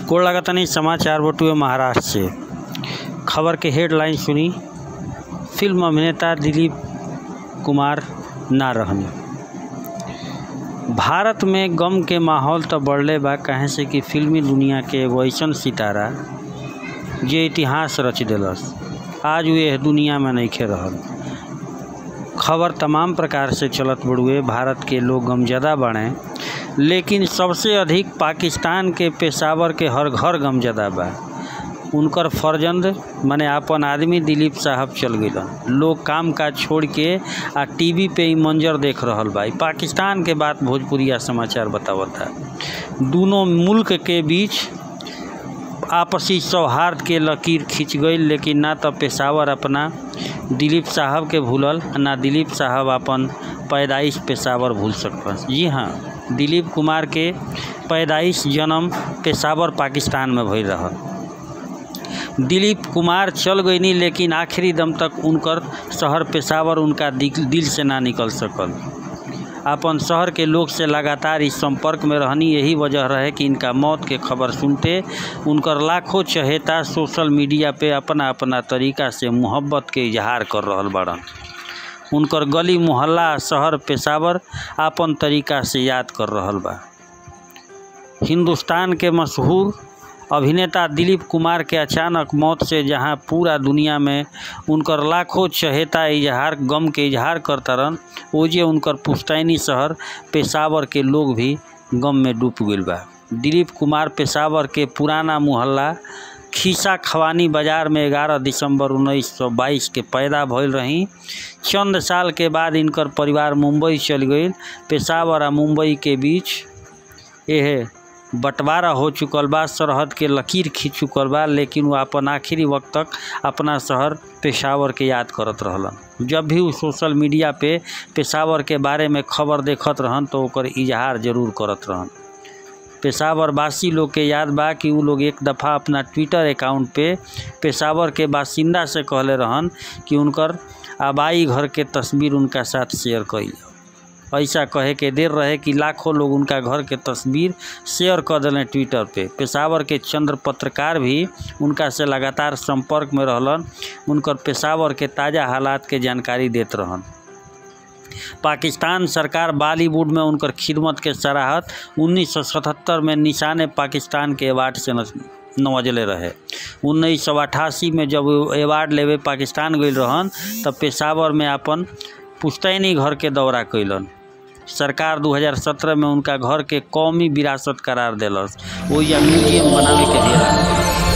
गोड़ लागतानी समाचार बटुए महाराष्ट्र से खबर के हेडलाइन सुनी फिल्म अभिनेता दिलीप कुमार ना रहने भारत में गम के माहौल तो बढ़ले बा काहे से कि फिल्मी दुनिया के एगो अइसन सितारा जे इतिहास रच देलस आज वे एह दुनिया में नइखे रहल खबर तमाम प्रकार से चलत बड़ुए भारत के लोग गमजदा बने लेकिन सबसे अधिक पाकिस्तान के पेशावर के हर घर गमजदा बा उनकर फर्जंद माने आपन आदमी दिलीप साहब चल गइलन लोग काम काज छोड़ के आ टीवी पे ई मंजर देख रहल बा ई पाकिस्तान के बात भोजपुरिया समाचार बतावता दोनों मुल्क के बीच आपसी सौहार्द के लकीर खींच गई लेकिन ना तो पेशावर अपना दिलीप साहब के भूलल ना दिलीप साहब अपन पैदाइश पेशावर भूल सकल जी हाँ दिलीप कुमार के पैदाइश जन्म पेशावर पाकिस्तान में भइल रहल दिलीप कुमार चल गईनी लेकिन आखिरी दम तक उनकर शहर पेशावर उनका दिल दिल से ना निकल सकल अपन शहर के लोग से लगातार इस संपर्क में रहनी यही वजह रहे कि इनका मौत के खबर सुनते उनकर लाखों चहेता सोशल मीडिया पे अपना अपना तरीका से मोहब्बत के इजहार कर रहल बाड़न उनकर गली मोहल्ला शहर पेशावर आपन तरीका से याद कर रहल बा हिंदुस्तान के मशहूर अभिनेता दिलीप कुमार के अचानक मौत से जहां पूरा दुनिया में उनकर लाखों चहेता इजहार गम के इजहार करता रहन ओजे उनकर पुश्तैनी शहर पेशावर के लोग भी गम में डूब गइल बा दिलीप कुमार पेशावर के पुराना मोहल्ला खीसा खवानी बाजार में 11 दिसंबर 1922 के पैदा भइल रही चंद साल के बाद इनकर परिवार मुंबई चल गई पेशावर आ मुंबई के बीच यह बंटवारा हो चुकल बा सरहद के लकीर खींच चुकल बा लेकिन वो अपन आखिरी वक्त तक अपना शहर पेशावर के याद करत रहलन जब भी वो सोशल मीडिया पे पेशावर के बारे में खबर देखत रहन तो ओकर इजहार जरूर करत रहन पेशावर वासी लोग के याद बा कि उ लोग एक दफ़ा अपना ट्विटर अकाउंट पे पेशावर के बासिंदा से कहले रहन कि उनकर आबाई घर के तस्वीर उनका साथ शेयर कइल ऐसा कहे के देर रहे कि लाखों लोग उनका घर के तस्वीर शेयर कर दिले ट्विटर पे पेशावर के चंद्र पत्रकार भी उनका से लगातार संपर्क में रहलन उनकर पेशावर के ताज़ा हालात के जानकारी देत रहन पाकिस्तान सरकार बॉलीवुड में उनकर खिदमत के सराहत 1977 में निशान पाकिस्तान के अवार्ड से नवजले रहे उन्नीस सौ अठासी में जब अवार्ड लेवे पाकिस्तान गई रहन तब पेशावर में अपन पुश्तैनी घर के दौरा कैलन सरकार 2017 में उनका घर के कौमी विरासत करार दिलस वो या म्यूजियम बनावे के दिया